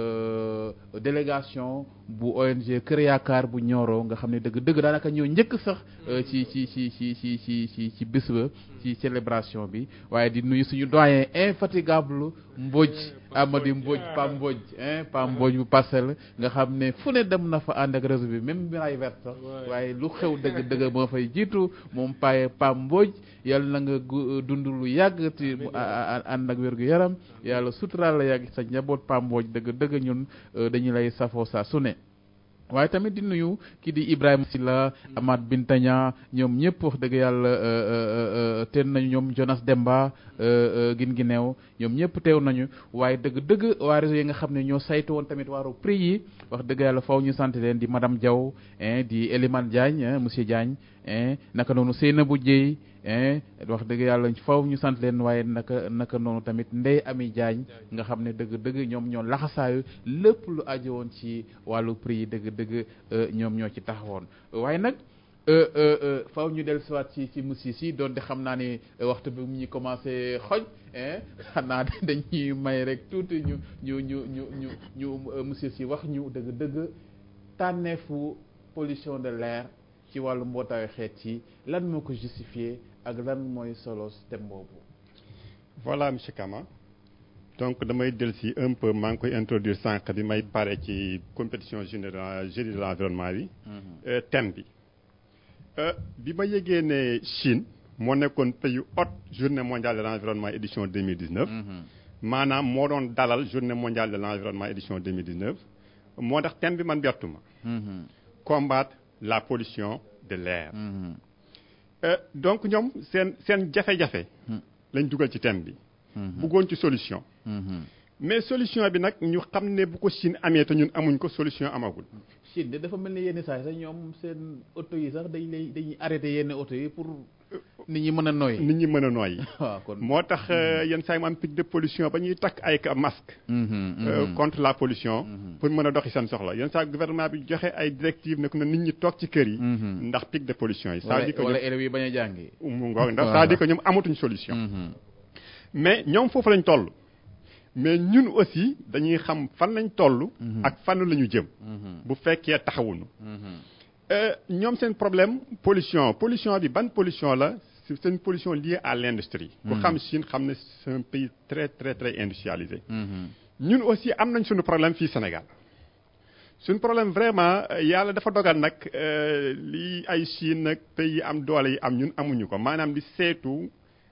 délégation bu ONG Kër Yaakaar bu Nioro nga xam ne dëgg dëgg daanaka ñoo njëkk sax ci ci ci ci ci ci ci ci bés ba ci célébration bi waaye di nuyu suñu doyen infatigable Mbodj Amady Mbodj Pam Mbodj hein Pam Mbodj bu parcelle nga xam ne fu ne dem na fa ànd ak réseau bi même Miraille Verte sax waaye lu xew dëgg dëgg moo fay jiitu moom paye Pam Mbodj yàlla na nga dund lu yàgg ti mu ànd ak wér gu yaram yàlla suturaal la yàgg sa njaboot Pam Mbodj dëgg dëgg ñun dañu lay safoo saa su ne waaye tamit di nuyu kii di Ibrahima Silla Amath Bintaña ñoom ñëpp wax dëgg yàlla teen nañu ñoom Jonas Demba gin gi neew ñoom ñëpp teew nañu waaye dëgg dëgg waa réseau yi nga xam ne ñoo saytu woon tamit waaru prix yi wax dëgg yàlla faw ñu sant leen di madame Diaw di Elimane Diagne monsieur Diagne naka noonu Seynabou Dieye wax dëgg yàlla faw ñu sant leen waaye naka naka noonu tamit Ndey Ami Diagne nga xam ne dëgg dëgg ñoom ñoo laxasaayu lépp lu aju woon ci wàllu prix yi dëgg dëgg ñoom ñoo ci taxawoon waaye nag faw ñu del siwaat ci ci monsieur si doonte xam naa ne waxtu bi mu ñu commencé xoj xanaa dañuy may rek tuuti ñu ñu ñu ñu ñu ñu monsieur si wax ñu dëgg dëgg tànneefu pollution de l'air ci wàllu mbootaayu xeet yi lan moo ko justifié ak lan mooy solo thème boobu. voilà monsieur Kama donc damay del si un peu maa ngi koy introduire sànq bi may pare ci compétition générale génie de l'environnement bi. thème bi. bi ma yëgee ne Chine moo nekkoon pays hôte journée mondiale de l'environnement édition 2019. maanaam moo doon dalal journée mondiale de l'environnement édition 2019 moo tax thème bi man bertuma combattre la pollution de l'air donc ñoom seen seen jafe-jafe lañ dugal ci thème bi bëggoon ci solution mais solution bi nag ñu xam ne bu ko Chine amee te ñun amuñ ko solution amagul Chine de dafa mel ni yenn saa yi sax ñoom seen oto yi sax dañ lay dañuy arrêté yenn oto yi pour nit ñi mën a nooyi nit ñi mën a nooyi waaw kon moo tax yenn saa yi mu am pic de pollution ba ñuy takk ay masque contre la pollution pour mën a doxi seen soxla yenn saa gouvernement bi joxe ay directives ne ko na nit ñi toog ci kër yi ndax pic de pollution yi ça veut dire que wala élèves yi bañ a jàngi mu ngoog ndax ça veut dire que ñoom amatuñ solution mais ñoom foofu lañ toll mais ñun aussi dañuy xam fan lañ toll ak fan la ñu jëm bu fekkee taxawuñu ñoom seen problème pollution pollution bi ban pollution la c'est une pollution liée à l'industrie ku xam Chine xam ne c'est un pays très très très industrialisé ñun aussi am nañ suñu problème fii Sénégal suñu problème vraiment yàlla dafa dogal nag li ay Chine nag pays yi am doole yi am ñun amuñu ko maanaam di seetu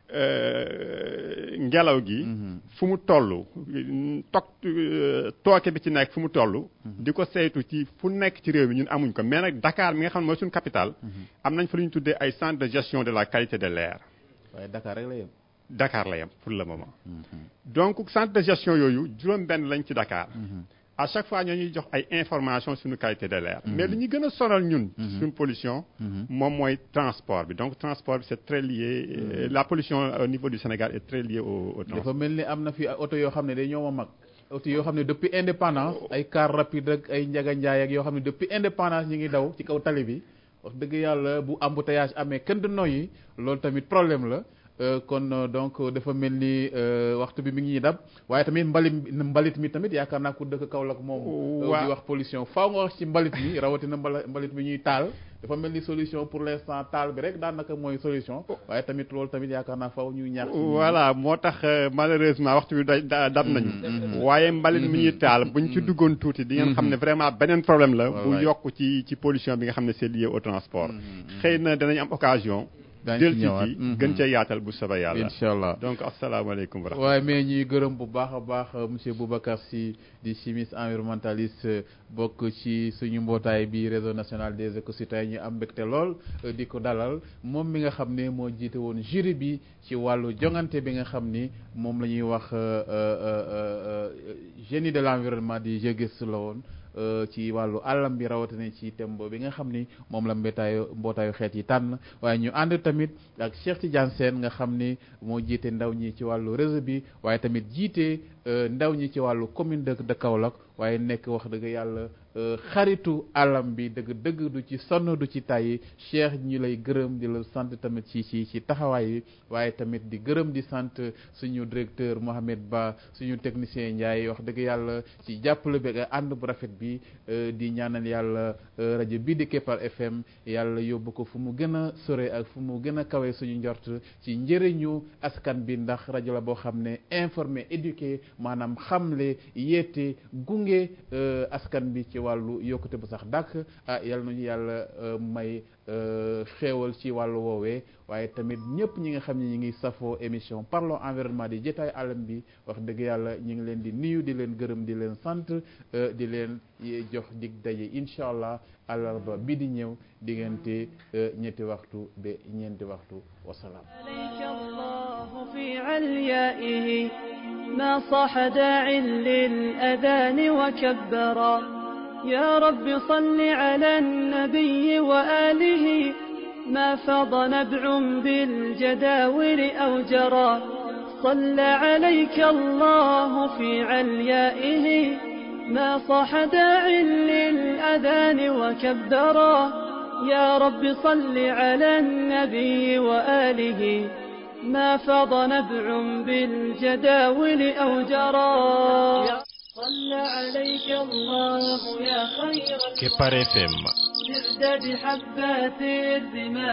ngelaw gi fu mu toll toog tooke bi ci nekk fu mu toll di ko saytu ci fu nekk ci réew mi ñun amuñ ko mais nag Dakar mi nga xam ne mooy suñu capitale am nañ fa lu ñu tuddee ay centre de gestion de la qualité de l'air waaye Dakar rek la yem Dakar la yem pour le moment donc centre de gestion yooyu juróom benn lañ ci Dakar à chaque fois ñoo ñuy jox ay informations suñu qualité de l'air mais li ñu gën a sonal ñun suñu pollution moom mooy transport bi donc transport bi c'est très lié la pollution au niveau du Sénégal est très liée au au transport dafa mel ni am na fi oto yoo xam ne day ñoo ma mag oto yoo xam ne depuis indépendance ay car rapide ak ay njaga njaay ak yoo xam ne depuis indépendance ñi ngi daw ci kaw tali bi wax dëgg yàlla bu embouteillage amee kenn du noyyi loolu tamit problème la kon donc dafa mel ni waxtu bi mi ngi ñuy dab waaye tamit mbalit mbalit mi tamit yaakaar naa ku dëkk Kaolack moom. di wax pollution faaw nga wax ci mbalit mi rawatina mbalit mi ñuy taal. dafa mel ni solution pour l'instant taal bi rek daanaka mooy solution. waaye tamit loolu tamit yaakaar naa faaw ñuy ñaax. voilà moo tax malheureusement waxtu bi da dab nañu. waaye mbalit mi ñuy taal buñ ci duggoon tuuti di ngeen xam ne vraiment beneen problème la. bu yokk ci ci pollution bi nga xam ne c'est lié au transport. xëy na danañ am occasion. del ci ci gën cee yaatal bu soobee yàlla incha allah donc asalaamaaleykum wa rahmatulah waaye mais ñuy gërëm bu baax a baax monsieur Boubacar Sy di chimiste environnementaliste bokk ci suñu mbootaay bi réseau national des écocitoyens ñu am mbégte lool di ko dalal moom mi nga xam ne moo jiite woon jury bi ci wàllu jongante bi nga xam ni moom la ñuy wax génie de l'environnement di jegis la woon ci wàllu àllam bi rawatina ci thème bi nga xam ni moom la mbétaayu mbootaayu xeet yi tànn waaye ñu ànd tamit ak Cheikh Tidiane Sène nga xam ni moo jiite ndaw ñi ci wàllu réseau bi waaye tamit jiite ndaw ñi ci wàllu commune de de Kaolack waaye nekk wax dëgg yàlla xaritu àllam bi dëgg dëgg du ci sonn du ci tàyyi Cheikh ñu lay gërëm di la sant tamit ci ci ci taxawaay bi waaye tamit di gërëm di sant suñu directeur Mohamed Ba suñu technicien Ndiaye wax dëgg yàlla ci jàppale bi ak ànd bu rafet bi di ñaanal yàlla rajo bii di Kepar FM yàlla yóbbu ko fu mu gën a sore ak fu mu gën a kawe suñu njort ci njëriñu askan bi ndax rajo la boo xam ne informé éduqué maanaam xamle yeete gunge askan bi ci wàllu yokkute bu sax dàkk ah yal nañu yàlla may xéewal ci wàllu woowee waaye tamit ñëpp ñi nga xam ne ñi ngi safoo émission parlons environnement di jotaay alam bi wax dëgg yàlla ñu ngi leen di nuyu di leen gërëm di leen sant di leen jox dig daje incha allah àllarba bi di ñëw diggante ñetti waxtu ba ñeenti waxtu wasalaam في عليائه ما صاح داع للأذان وكبرا يا رب صل على النبي وآله ما فاض نبع بالجداول أو جرى صلى عليك الله في عليائه ما صاح داع للأذان وكبرا يا رب صل على النبي وآله ما فاض نبع بالجداول أو جرى صلى عليك الله يا خير Kepar FM زرد بحبات الرمال